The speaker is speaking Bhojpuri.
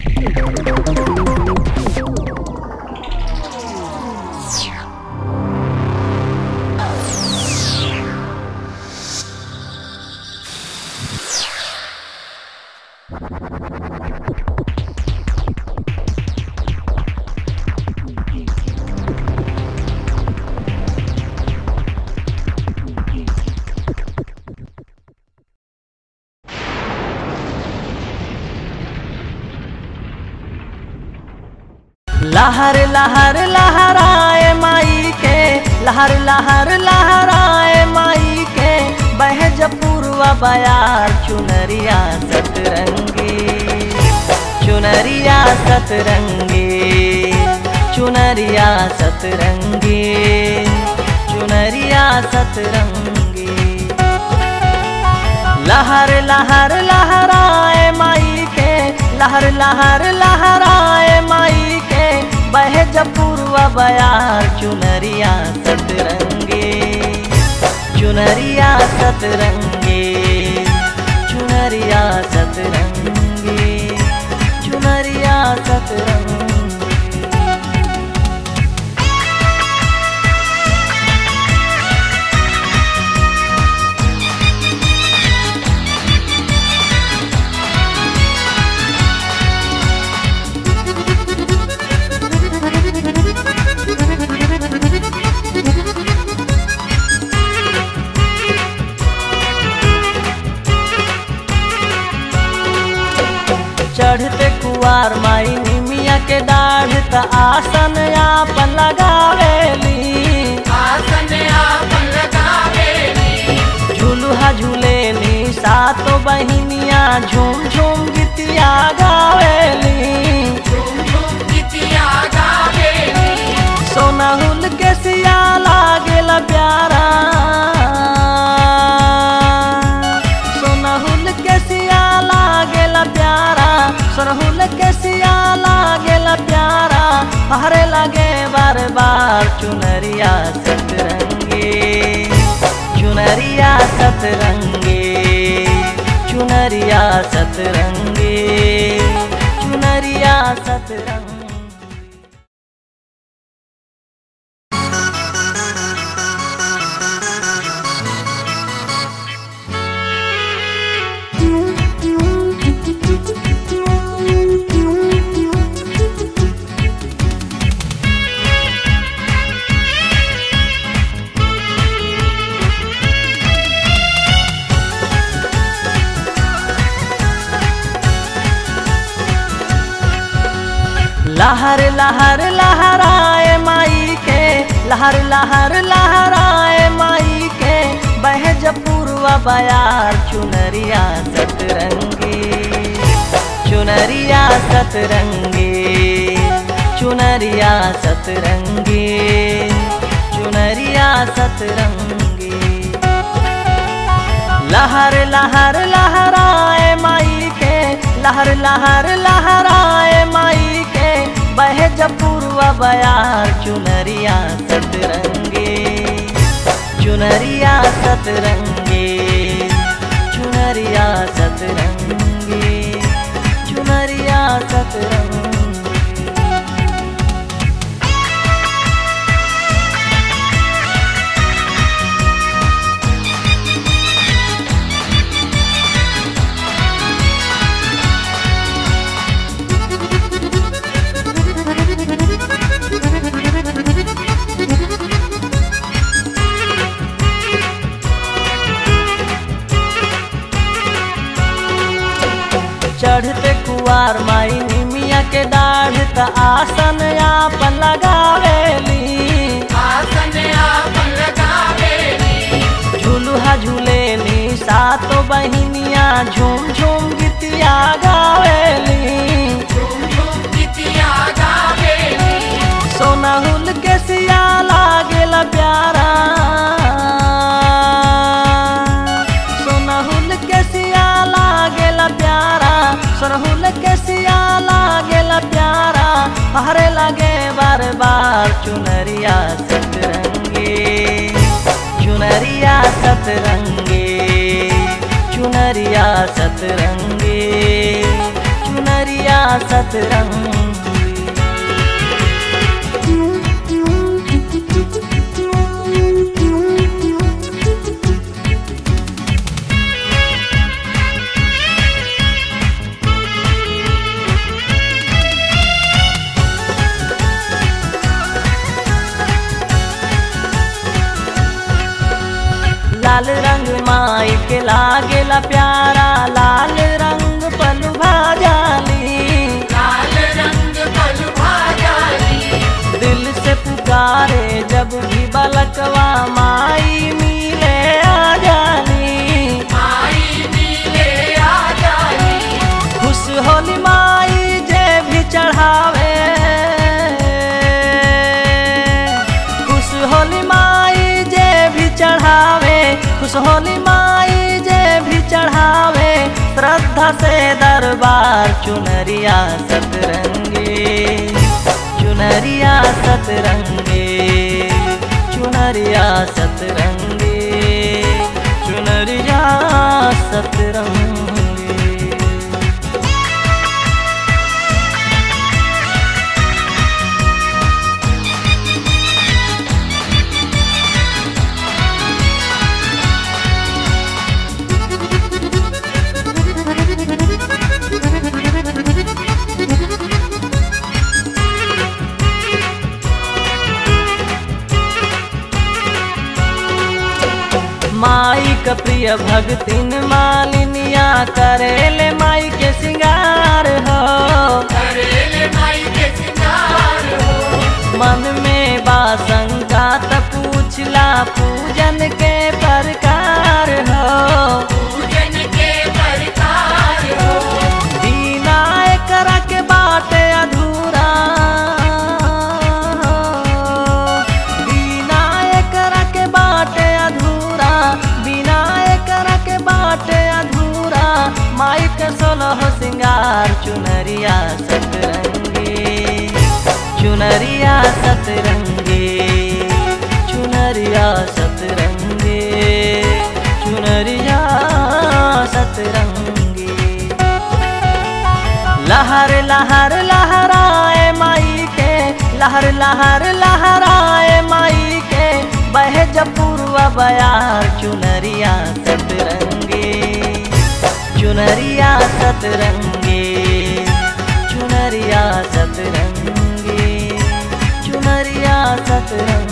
लहर लहर लहराए माई के लहर लहर लहराए माई के बह जपूर्वा बयार चुनरिया सतरंगी चुनरिया सतरंगी चुनरिया सतरंगी चुनरिया सतरंगी लहर लहर लहराए माई के लहर लहर लहराए माई के बह जपूर्वा बयार चुनरिया सतरंगे चुनरिया सतरंगे चुनरिया सतरंगे चुनरिया सतरंगे चढ़ते कुआर माई निमिया के डाढ़ त आसन आपन लगावेली आसन आपन लगावेली झुलुहा झूलेली सातो बहिनिया झूम झूम गीतिया गावेली झूम झूम गीतिया गावेली सोनाहुल के सिया लागेला प्यारा सोनाहुल के सिया लागेला प्यारा सोनाहुल के सिया लागेला प्यारा हरे लगे बार बार चुनरिया सतरंगे चुनरिया सतरंगे चुनरिया सतरंगे चुनरिया सतरंगे लहर लहर लहराए माई के लहर लहर लहराए माई के बह जपूर्वा बयार चुनरिया सतरंगी चुनरिया सतरंगी चुनरिया सतरंगी चुनरिया सतरंगी लहर लहर लहराए माई के लहर लहर लहराए माई के बह जपूर्वा बयार चुनरिया सतरंगे चुनरिया सतरंगे चुनरिया सतरंगे चुनरिया सतरंगे चढ़ते कुआर माई निमिया के डाढ़ त आसन आपन लगावेली आसन आपन लगावेली झुलुहा झूलेली सातो बहिनिया झूम झूम गीतिया गावेली झूम झूम गीतिया गावेली सोनाहुल के सिया लागेला प्यारा सोनाहुल के सिया लागेला प्यारा सोनाहुल के सिया लागेला प्यारा हरे लगे बार बार चुनरिया सतरंगे चुनरिया सतरंगे चुनरिया सतरंगे चुनरिया चुनरिया सतरंगी लाल रंग माई के लागेला प्यारा लाल रंग पलू भाजाली लाल रंग पल भाजाली दिल से पुकारे जब भी बलकवा माई मिले आ जानी माई नीले आ जाली खुश होली माई जे भी चढ़ावे खुश होली माई जे भी चढ़ावे खुश होली माई जे भी चढ़ावे श्रद्धा से दरबार चुनरिया सतरंगी चुनरिया सतरंगी चुनरिया सतरंगी चुनरिया सतरंगी माई का प्रिय भगतिन मालिनिया करेले माई के सिंगार हो करेले माई के सिंगार हो मन में बासंगा त पूछला पूजन के प्रकार हो पूजन के प्रकार हो बिना एकरा के बाटे अधूरा बिना एकरा के बाटे अधूरा बिना एकरा के बाटे अधूरा माई के सोलह सिंगार चुनरिया सतरंगी चुनरिया सतरंगी चुनरिया सतरंगी चुनरिया सतरंगी लहर लहर लहराए माई के लहर लहर लहराए माई के बह जपूर्वा बयार चुनरिया सतरंगी चुनरिया सतरंगी चुनरिया सतरंगी चुनरिया सतरंगी